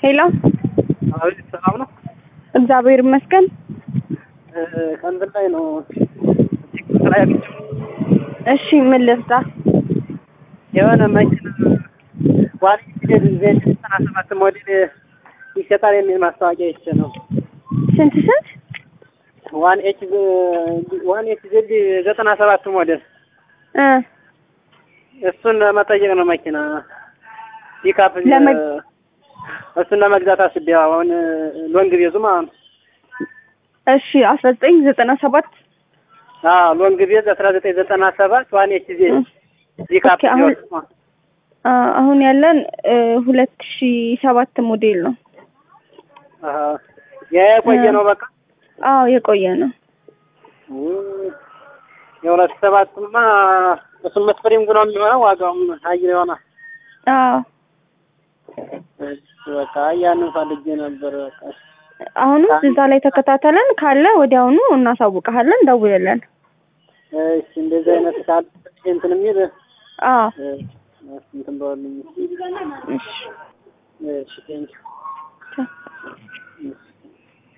ሄሎ አቤት፣ ሰላም ነው? እግዚአብሔር ይመስገን። ከእንትን ላይ ነው ቲክቶክ ላይ አግኝቼው እሺ ምን ልርዳ? የሆነ መኪና ዋን ዜድ ዜድ ዘጠና ሰባት ሞዴል ይሸጣል የሚል ማስታወቂያ ይቼ ነው። ስንት ስንት? ዋን ኤች ዋን ኤች ዜድ ዘጠና ሰባት ሞዴል እ እሱን ለመጠየቅ ነው መኪና ፒካፕ ለመግ- እሱን ለመግዛት አስቤ አሁን ሎንግ ቤዙ ማለት ነው። እሺ አስራ ዘጠኝ ዘጠና ሰባት አዎ ሎንግ ቤዝ አስራ ዘጠኝ ዘጠና ሰባት ዋን ኤች ዜድ ፒካፕ ኦኬ፣ አሁን- አ አሁን ያለን ሁለት ሺ ሰባት ሞዴል ነው። የቆየ ነው በቃ አዎ የቆየ ነው። የሁለት ሰባቱማ እሱም ስፕሪንግ ነው የሚሆነው ዋጋውም ሀይል ይሆናል። አዎ እሺ፣ በቃ ያንን ፈልጌ ነበር። በቃ አሁንም እዛ ላይ ተከታተለን ካለ ወዲያውኑ እናሳውቀሃለን፣ ደውልልን። እሺ፣ እንደዚህ አይነት ካለ እንትን የሚል አዎ እ፣ እንትን በሉኝ። እሺ እሺ፣ ቴንኪው